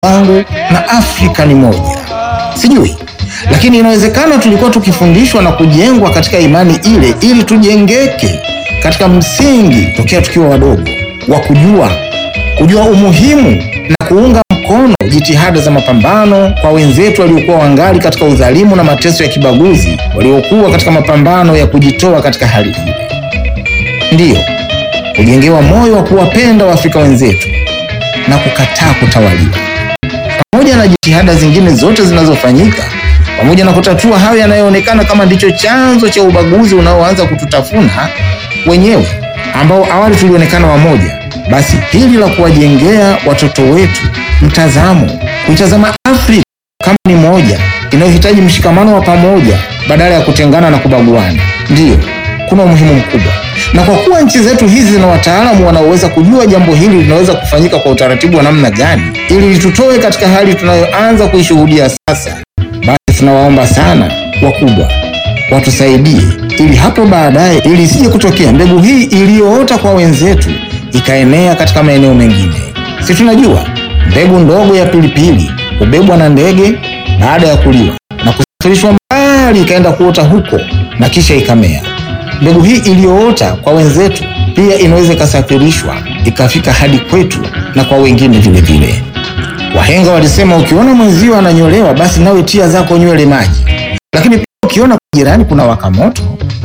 wangu na Afrika ni moja. Sijui, lakini inawezekana tulikuwa tukifundishwa na kujengwa katika imani ile ili tujengeke katika msingi tokea tukiwa wadogo wa kujua kujua umuhimu na kuunga mkono jitihada za mapambano kwa wenzetu waliokuwa wangali katika udhalimu na mateso ya kibaguzi, waliokuwa katika mapambano ya kujitoa katika hali ile. Ndiyo, kujengewa moyo wa kuwapenda Waafrika wenzetu na kukataa kutawaliwa, pamoja na jitihada zingine zote zinazofanyika, pamoja na kutatua hayo yanayoonekana kama ndicho chanzo cha ubaguzi unaoanza kututafuna wenyewe, ambao awali tulionekana wamoja. Basi hili la kuwajengea watoto wetu mtazamo, kuitazama Afrika kama ni moja inayohitaji mshikamano wa pamoja badala ya kutengana na kubaguana, ndiyo kuna umuhimu mkubwa. Na kwa kuwa nchi zetu hizi zina wataalamu wanaoweza kujua jambo hili linaweza kufanyika kwa utaratibu wa namna gani ili litutoe katika hali tunayoanza kuishuhudia sasa, basi tunawaomba sana wakubwa watusaidie ili hapo baadaye, ili isije kutokea mbegu hii iliyoota kwa wenzetu ikaenea katika maeneo mengine. Si tunajua mbegu ndogo ya pilipili hubebwa na ndege baada ya kuliwa na kusafirishwa mbali ikaenda kuota huko na kisha ikamea. Mbegu hii iliyoota kwa wenzetu pia inaweza ikasafirishwa ikafika hadi kwetu na kwa wengine vile vile. Wahenga walisema, ukiona mwenzio ananyolewa basi nawe tia zako nywele maji, lakini pia ukiona jirani kuna waka moto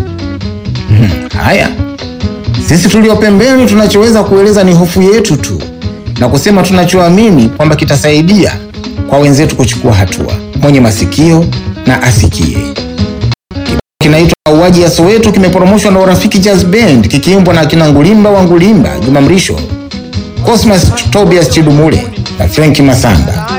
hmm, haya sisi tulio pembeni tunachoweza kueleza ni hofu yetu tu na kusema tunachoamini kwamba kitasaidia kwa wenzetu kuchukua hatua. Mwenye masikio na asikie. Kinaitwa Mauaji ya Soweto, kimeporomoshwa na Urafiki Jazz Band kikiimbwa na akina Ngulimba wa Ngulimba, Juma Mrisho, Cosmas Tobias Chidumule na Frenki Masamba.